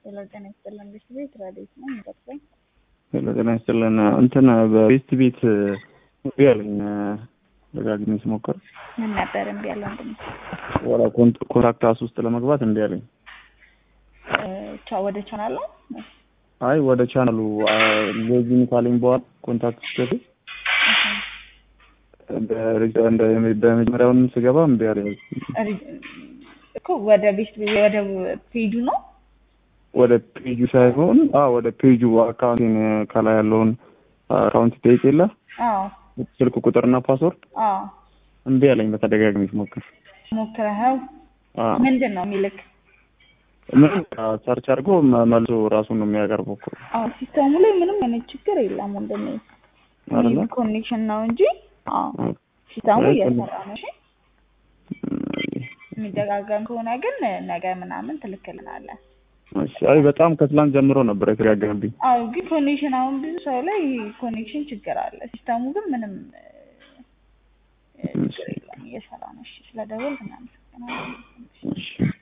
ሄሎ ጤና ይስጥልን ቤት ቤት ረዴት ነው የሚጠቅሰኝ ሄሎ ጤና ይስጥልን እንትን በቤስት ቤት እምቢ አለኝ ደጋግሜ ስሞክር ምን ነበር እምቢ ያለው ወንድም ወደ ኮንታክት አስ ውስጥ ለመግባት እምቢ አለኝ ወደ ቻናል ነው አይ ወደ ቻናሉ ሎጊን ካለኝ በኋላ ኮንታክት ስገባ በመጀመሪያውንም ስገባ እምቢ አለኝ እኮ ወደ ቤት ወደ ፔጁ ነው ወደ ፔጁ ሳይሆን ወደ ፔጁ አካውንቴን ከላይ ያለውን አካውንት ጠይቅ የለ ስልክ ቁጥርና ፓስወርድ እምቢ አለኝ በተደጋጋሚ ስሞክር ሞክረኸው ምንድን ነው የሚልክ ምን ሰርች አድርጎ መልሶ ራሱን ነው የሚያቀርበው እኮ ሲስተሙ ላይ ምንም አይነት ችግር የለም ወንድሜ አይደለ ኮኔክሽን ነው እንጂ ሲስተሙ እየሰራ ነው እሺ የሚደጋገም ከሆነ ግን ነገ ምናምን ትልክልናለህ አይ በጣም ከትላንት ጀምሮ ነበር የተደጋገመብኝ አዎ ግን ኮኔክሽን አሁን ብዙ ሰው ላይ ኮኔክሽን ችግር አለ ሲስተሙ ግን ምንም ችግር የለም እየሰራ ነው እሺ ስለደወልክ እናመሰግናለን